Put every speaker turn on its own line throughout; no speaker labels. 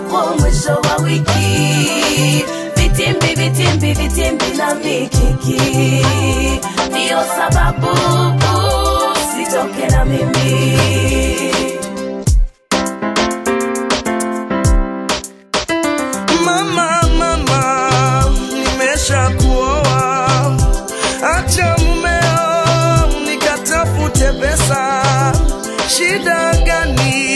ifikapo mwisho wa wiki vitimbi vitimbi vitimbi na mikiki ndiyo sababu sitoke na mimi
Mama, mama, nimesha kuoa, acha mumeo nikatafute pesa. Shida gani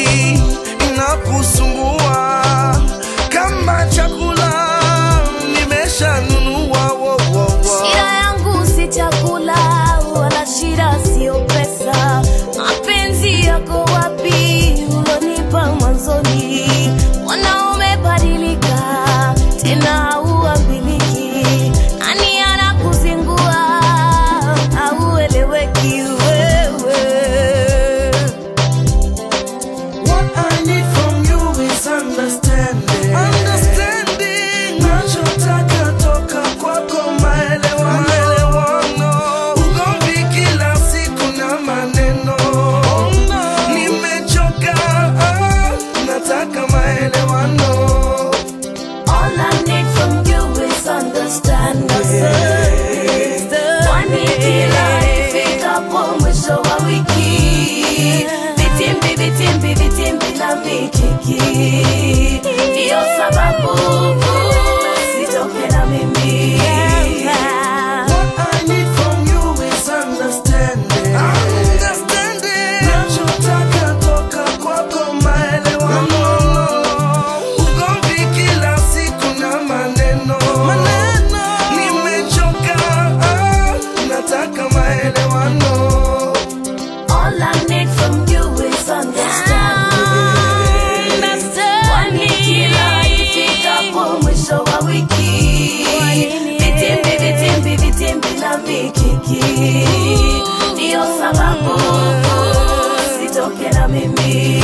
inakusumbua? Kama chakula nimesha nunua, wo, wo, wo.
Shida yangu si chakula wala shida sio pesa. Mapenzi yako wapi ulonipa mwanzoni? Mbona umebadilika tena hauambiliki? Nani anakuzingua haueleweki wewe?
What I need from you is understanding. Understanding. Nachotaka toka kwako maelewano. Maelewano. Ugomvi kila siku na maneno. Nimechoka, ah, nataka maelewano.
All I need from you is understanding. Kwani kila ifikapo mwisho wa wiki vitimbi vitimbi vitimbi na mikiki ndiyo sababu sitoke na mimi
What I need from you is understanding. Understanding. Nachotaka toka kwako maelewano. Ugomvi kila siku na maneno. Maneno. Nimechoka, ah, nataka maelewano.
All I need from you is understanding. Kwani kila ifikapo mwisho wa wiki vitimbi vitimbi vitimbi na mikiki ndiyo sababu sitoke na mimi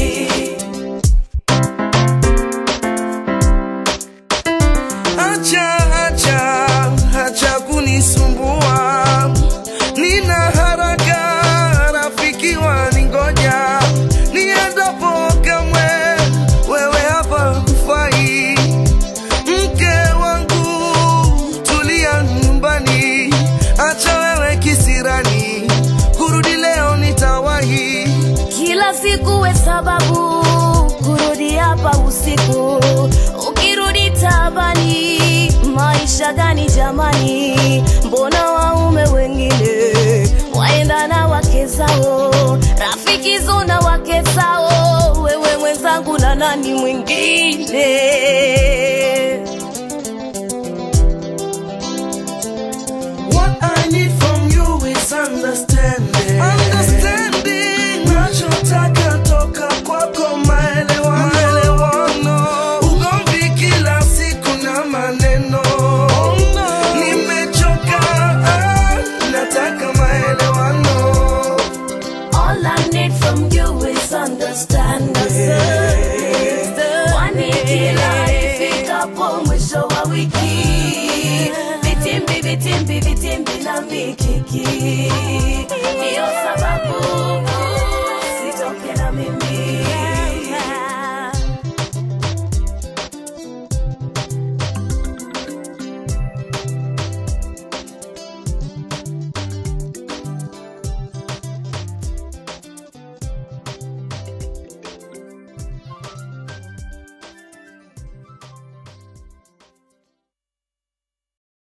Acha, acha, acha kunisumbua. Nina haraka, rafiki waningoja. Niendapo kamwe, wewe hapa hufai. Mke wangu, tulia nyumbani. Acha wewe kisirani, kurudi leo nitawahi.
kila siku we sababu kurudi hapa usiku ukirudi tabani maisha gani jamani mbona waume wengine waenda na wake zao rafiki zona wake zao wewe mwenzangu na nani mwingine
What I need from you is understanding. Understanding. Nachotaka toka kwako maelewano. Maelewano. Ugomvi kila siku na maneno. Nimechoka, ah, nataka maelewano.
All I need from you is understanding. Kwani kila ifikapo mwisho wa wiki vitimbi vitimbi vitimbi na mikiki